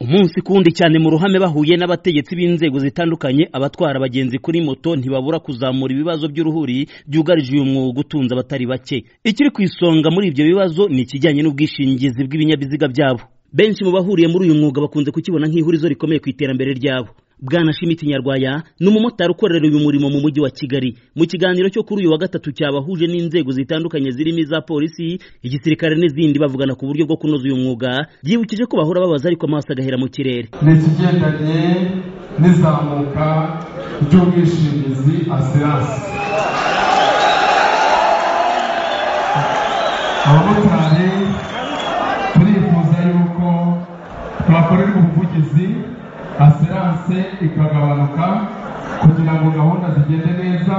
munsi kundi cyane mu ruhame bahuye n'abategetsi b'inzego zitandukanye abatwara abagenzi kuri moto ntibabura kuzamura ibibazo by'uruhuri byugarije uyu mwuga utunze abatari bake ikiri ku isonga muri ibyo bibazo ni ikijyanye n'ubwishingizi bw'ibinyabiziga byabo benshi mu bahuriye muri uyu mwuga bakunze kukibona nk'ihurizo rikomeye ku iterambere ryabo bwana shimiti nyarwaya ni umumotari ukorera uyu murimo mu mujyi wa kigali mu kiganiro cyo kuri uyu wa gatatu cyabahuje n'inzego zitandukanye zirimo iza polisi igisirikare n'izindi bavugana ku buryo bwo kunoza uyu mwuga byibukije ko bahora babaza ariko amaso agahera mu kirere ni ikigendanye n'izamuka ry'ubwishingizi asiranse abamotari turifuza yuko twakorerwa ubuvugizi asiranse ikagabanuka kugira ngo gahunda zigende neza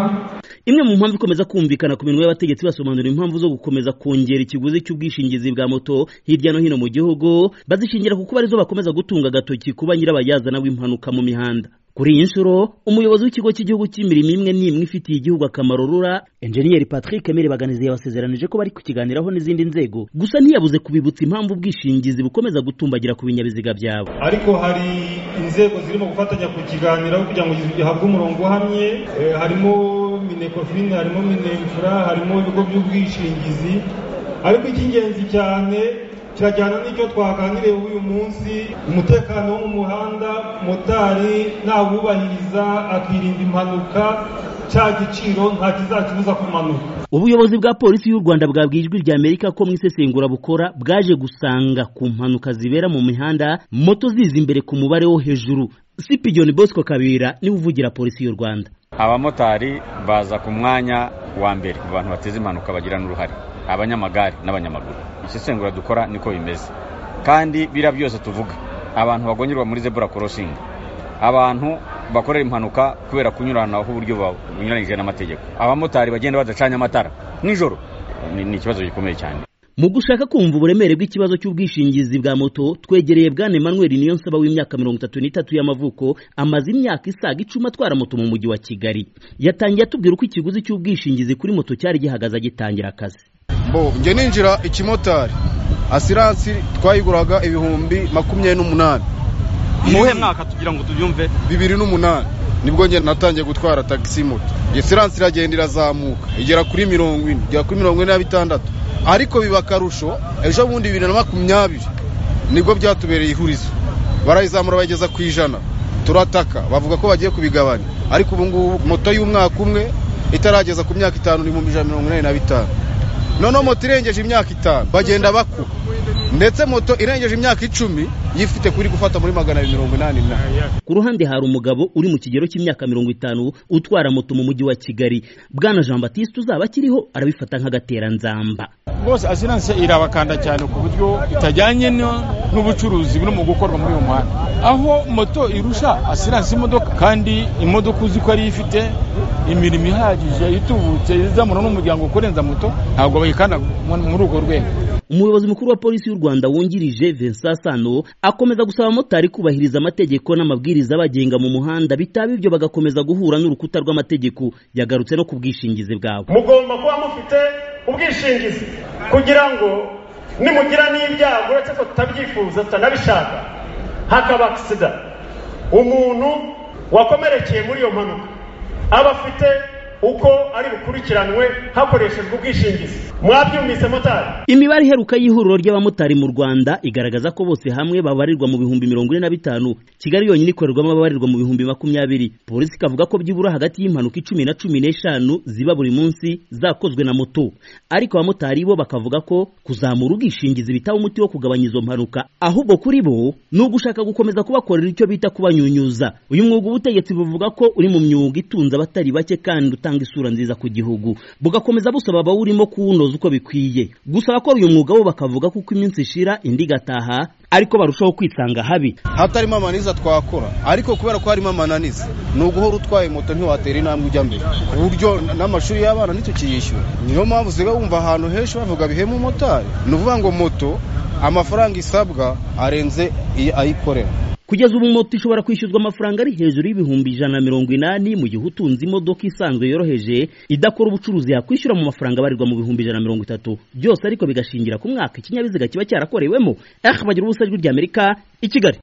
imwe mu mpamvu ikomeza kumvikana ku minwa y'abategetsi basobanura impamvu zo gukomeza kongera ikiguzi cy'ubwishingizi bwa moto hirya no hino mu gihugu bazishingira ku kuba arizo bakomeza gutunga agatoki kuba nyirabayazana w'impanuka mu mihanda kuri iyi nshuro umuyobozi w'ikigo cy'igihugu cy'imirimo imwe n'imwe ifitiye igihugu akamaro rura enjeniyeri patrick mere baganizi yabasezeranije ko bari kukiganiraho n'izindi nzego gusa ntiyabuze kubibutsa impamvu ubwishingizi bukomeza gutumbagira ku binyabiziga byabo ariko hari inzego zirimo gufatanya kukiganiraho kugira ngo gihabwe umurongo uhamye Eh, harimo minekofini harimo minemfura harimo ibigo by'ubwishingizi ariko icy'ingenzi cyane kirajyana n'icyo twaganiriye uyu munsi umutekano wo mu muhanda motari nawubahiriza akirinda impanuka cya giciro nta kizakibuza kumanuka ubuyobozi bwa polisi y'u rwanda bwabwiye ijwi rya amerika ko mu isesengura bukora bwaje gusanga ku mpanuka zibera mu mihanda moto ziza imbere ku mubare wo hejuru sipigiyoni bosco kabira niwe uvugira polisi y'u rwanda abamotari baza ku mwanya wa mbere mu bantu bateza impanuka bagira n'uruhare abanyamagare n'abanyamaguru isesengura dukora niko bimeze kandi biriya byose tuvuga abantu bagongerwa muri zebura korosingi abantu bakorera impanuka kubera kunyuranaho uburyo bunyuranyije n'amategeko abamotari bagenda badacanye amatara nijoro ni ni ikibazo gikomeye cyane mu gushaka kumva uburemere bw'ikibazo cy'ubwishingizi bwa moto twegereye bwana emmanuel niyonsaba w'imyaka mirongo itatu n'itatu y'amavuko amaze imyaka isaga icumi atwara moto mu mujyi wa kigali yatangiye atubwira uko ikiguzi cy'ubwishingizi kuri moto cyari gihagaze agitangira akazi bo njye ninjira ikimotari asiransi twayiguraga ibihumbi makumyabiri n'umunani muwuhe mwaka tugira ngo tubyumve bibiri n'umunani nibwo njye natangiye gutwara tagisi moto iyo asiransi iragenda irazamuka igera kuri mirongo ine igera kuri mirongo ine na bitandatu ariko biba akarusho ejo bundi bibiri na makumyabiri nibwo byatubereye ihurizo barayizamura bayigeza ku ijana turataka bavuga ko bagiye kubigabanya ariko ubu ngubu moto y'umwaka umwe itarageza ku myaka itanu ni mu ijana mirongo inani na bitanu noneho moto irengeje imyaka itanu bagenda bakuba ndetse moto irengeje imyaka icumi yifite kuri gufata muri magana abiri mirongo inani na ku ruhande hari umugabo uri mu kigero cy'imyaka mirongo itanu utwara moto mu mujyi wa kigali bwana jean batiste uzaba akiriho arabifata nk'agateranzamba rwose asiranse irabakanda cyane ku buryo itajyanye no- n'ubucuruzi burimo gukorwa muri uyu muhanda aho moto irusha asiranse imodoka kandi imodoka uzi ko ariyo ifite imirimo ihagije itubutse izamura n'umuryango kurenza moto ntabwo bayikanda mu- muri urwo rwego umuyobozi mukuru wa polisi y'u rwanda wungirije vincent sano akomeza gusaba abamotari kubahiriza amategeko n'amabwiriza abagenga mu muhanda bitaba ibyo bagakomeza guhura n'urukuta rw'amategeko yagarutse no ku bwishingizi bwabo mugomba kuba mufite ubwishingizi kugira ngo nimugira n'ibyago uretse ko tutabyifuza tutanabishaka hakaba agisida umuntu wakomerekeye muri iyo mpanuka aba afite uko ari bukurikiranwe hakoreshejwe ubwishingizi mwabyumvise motari imibare iheruka y'ihuriro ry'abamotari mu rwanda igaragaza ko bose hamwe babarirwa mu bihumbi mirongo ine na bitanu kigali yonyine ikorerwamo ababarirwa mu bihumbi makumyabiri polisi ikavuga ko byibura hagati y'impanuka icumi na cumi n'eshanu ziba buri munsi zakozwe na moto ariko abamotari bo bakavuga ko kuzamura ubwishingizi bitaba umuti wo kugabanya izo mpanuka ahubwo kuri bo ni ugushaka gukomeza kubakorera icyo bita kubanyunyuza uyu mwuga ubutegetsi buvuga ko uri mu myuga itunze abatari bake kandi utanga isura nziza ku gihugu bugakomeza busaba abawurimo kuwunoza uko bikwiye gusa abakora uyu mwuga bo bakavuga ko uko iminsi ishira indi igataha ariko barushaho kwitanga habi hatarimo amananiza twakora ariko kubera ko harimo amananiza ni uguhora utwaye moto ntiwatera intambwe ujya mbere ku buryo n- n'amashuri y'abana ntitukiyishyura niyo mpamvu usiga wumva ahantu henshi bavuga bihema umumotari ni ukuvuga ngo moto amafaranga isabwa arenze iyo ayikorera kugeza ubu moto ishobora kwishyuzwa amafaranga ari hejuru y'ibihumbi ijana na mirongo inani mu gihe utunze imodoka isanzwe yoroheje idakora ubucuruzi yakwishyura mu mafaranga abarirwa mu bihumbi ijana na mirongo itatu byose ariko bigashingira ku mwaka ikinyabiziga kiba cyarakorewemo eh bagira ubusa ijwi ry'amerika i kigali